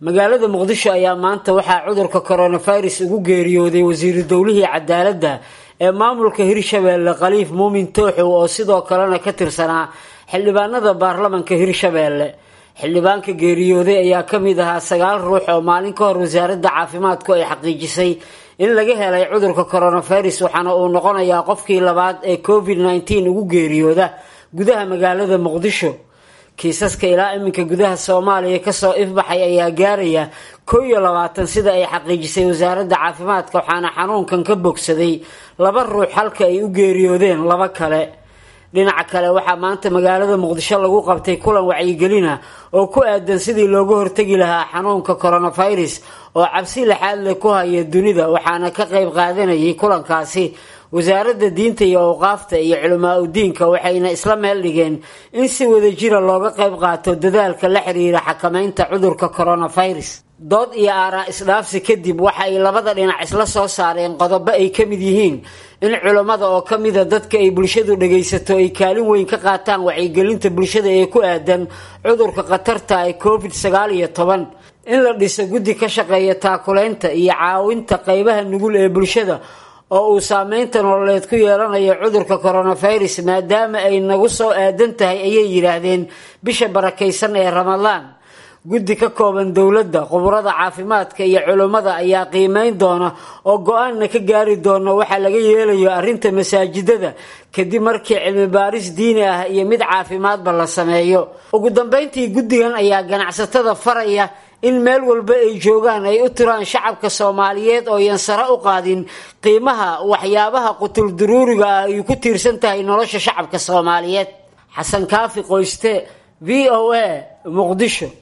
magaalada muqdisho ayaa maanta waxaa cudurka coronavirus ugu geeriyooday wasiiru dowlihii cadaaladda ee maamulka hirshabeelle khaliif muumin tooxow oo sidoo kalena ka tirsanaa xildhibaanada baarlamanka hirshabeelle xildhibaanka geeriyooday ayaa ka mid ahaa sagaal ruux oo maalin ka hor wasaaradda caafimaadku ay xaqiijisay in laga helay cudurka coronavirus waxaana uu noqonayaa qofkii labaad ee covid nneteen ugu geeriyooda gudaha magaalada muqdisho kiisaska ilaa iminka gudaha soomaaliya kasoo ifbaxay ayaa gaaraya kow iyo labaatan sida ay xaqiijisay wasaaradda caafimaadka waxaana xanuunkan ka bogsaday laba ruux halka ay u geeriyoodeen laba kale dhinaca kale waxaa maanta magaalada muqdisho lagu qabtay kulan wacyigelina oo ku aadan sidii looga hortegi lahaa xanuunka coronavirus oo cabsi laxaad leh ku haya dunida waxaana ka qayb qaadanayay kulankaasi wasaaradda diinta iyo awqaafta iyo culamaa udiinka waxayna isla meel dhigeen in si wadajira looga qayb qaato dadaalka la xiriira xakamaynta cudurka coronavirus dood iyo aaraa isdhaafsi kadib waxa ay labada dhinac isla soo saareen qodobo ay ka mid yihiin in culammada oo ka mida dadka ay bulshadu dhagaysato ay kaalin weyn ka qaataan wacyigelinta bulshada ee ku aadan cudurka khatarta ee covid sagaal iyo toban in la dhiso guddi ka shaqeeya taakulaynta iyo caawinta qeybaha nugul ee bulshada oo uu saameynta nololeed ku yeelanayo cudurka coronavirus maadaama ay nagu soo aadan tahay ayay yidhaahdeen bisha barakaysan ee ramadaan guddi ka kooban dowladda khuburada caafimaadka iyo culummada ayaa qiimeyn doona oo go-aanna ka gaari doona waxaa laga yeelayo arrinta masaajidada kadib markii cilmi baaris diini ah iyo mid caafimaadba la sameeyo ugu dambeyntii guddigan ayaa ganacsatada faraya in meel walba ay joogaan ay u tiraan shacabka soomaaliyeed oo yan sare u qaadin qiimaha waxyaabaha qutul duruuriga ah ay ku tiirsan tahay nolosha shacabka soomaaliyeed xasan kaafi qoyste v o a muqdisho